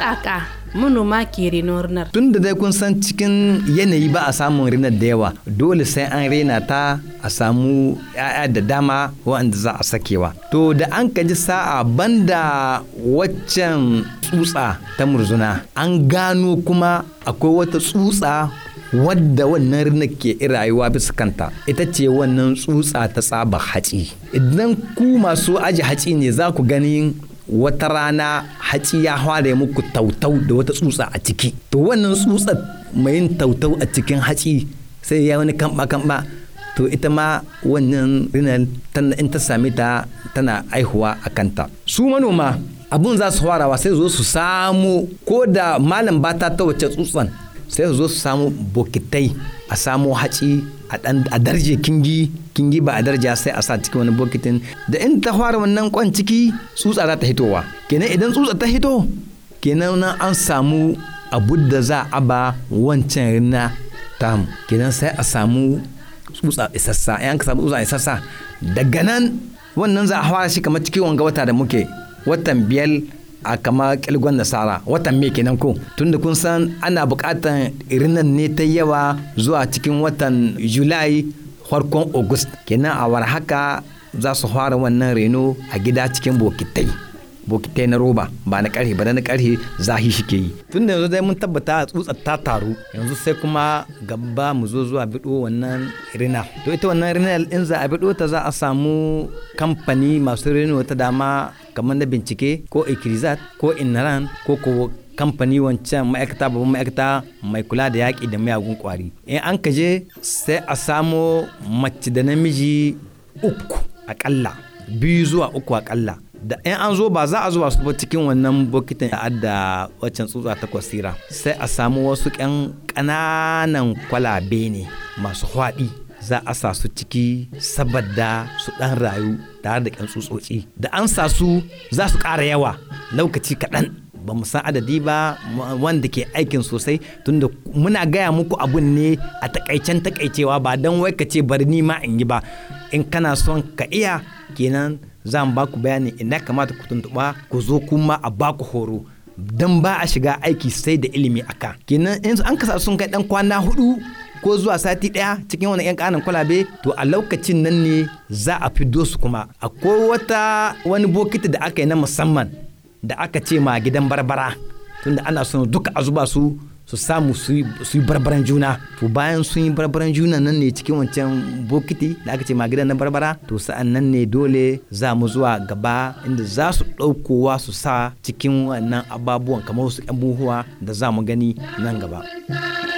kaka manoma ke renon rinar tun da dai kun san cikin yanayi ba a samun rinar da yawa dole sai an rena ta a samu 'ya'ya da dama waɗanda za a sakewa to da an kaji sa'a banda waccan tsutsa ta murzuna an gano kuma akwai wata tsutsa wadda wannan rina ke rayuwa bisa kanta ita ce wannan tsutsa ta tsaba hatsi idan ku masu aji hatsi ne za ku gani wata rana hatsi ya fara muku tautau da wata tsutsa a ciki to wannan tsutsar mai yin tautau a cikin hatsi sai ya wani kamba kamba to ita ma wannan rinar in ta sami ta tana aihuwa a kanta su manoma abun za su farawa sai zo su samu ko da malam bata ta wace tsutsan sai su zo su samu bokitai a samu haci a darje kingi kingi ba a darja sai a sa cikin wani bokitin da in ta fara wannan kwan ciki tsutsa za ta hitowa kenan idan tsutsa ta hito kenan nan an samu abu da za a ba wancan rina tamu kenan sai a samu tsutsa isassa in ka samu tsutsa isassa daga nan wannan za a fara shi kamar cikin wanga wata da muke watan biyar a kama kilgon nasara watan me kenan ko tunda kun san ana bukatan irinan ne ta yawa zuwa cikin watan julai farkon august kenan a war haka za su fara wannan reno a gida cikin bokitai bokitai na roba ba na karhe ba na karhe zahi shi ke yi tun da yanzu dai mun tabbata tsutsar ta taru yanzu sai kuma gaba mu zo zuwa bido wannan rina to ita wannan rina in za a bido ta za a samu kamfani masu reno ta dama kamar na bincike ko ikirizat ko inaran ko ko kamfani wancan ma'aikata babban ma'aikata mai kula da yaƙi da miyagun ƙwari in an ka je sai a samo mace da namiji uku aƙalla biyu zuwa uku aƙalla da in an zo ba za a zuba su ba cikin wannan bokitin a da waccan tsutsa ta kwasira sai a samu wasu ƙyan ƙananan kwalabe ne masu hwaɗi za a sa su ciki saboda su ɗan rayu tare da ƙyan tsutsotsi da an sa su za su ƙara yawa lokaci kaɗan ba mu san adadi ba wanda ke aikin sosai tunda muna gaya muku abun ne a takaicen takaicewa ba don wai ka ce bari ni ma in yi ba in kana son ka iya kenan za mu ba ku bayani ina kamata ku tuntuɓa ku zo kuma a ba ku horo don ba a shiga aiki sai da ilimi aka kenan in an kasa sun kai dan kwana hudu ko zuwa sati ɗaya cikin wani 'yan ƙanan kwalabe to a lokacin nan ne za a fido su kuma akwai wata wani bokiti da aka yi na musamman da aka ce ma gidan barbara tunda ana son duka a zuba su su samu su yi barbaran juna to bayan sun yi barbaran juna nan ne cikin wancan bokiti da aka ce ma gidan na barbara to sa'an nan ne dole za mu zuwa gaba inda za su ɗaukowa su sa cikin wannan ababuwan kamar wasu 'yan buhuwa da za mu gani nan gaba.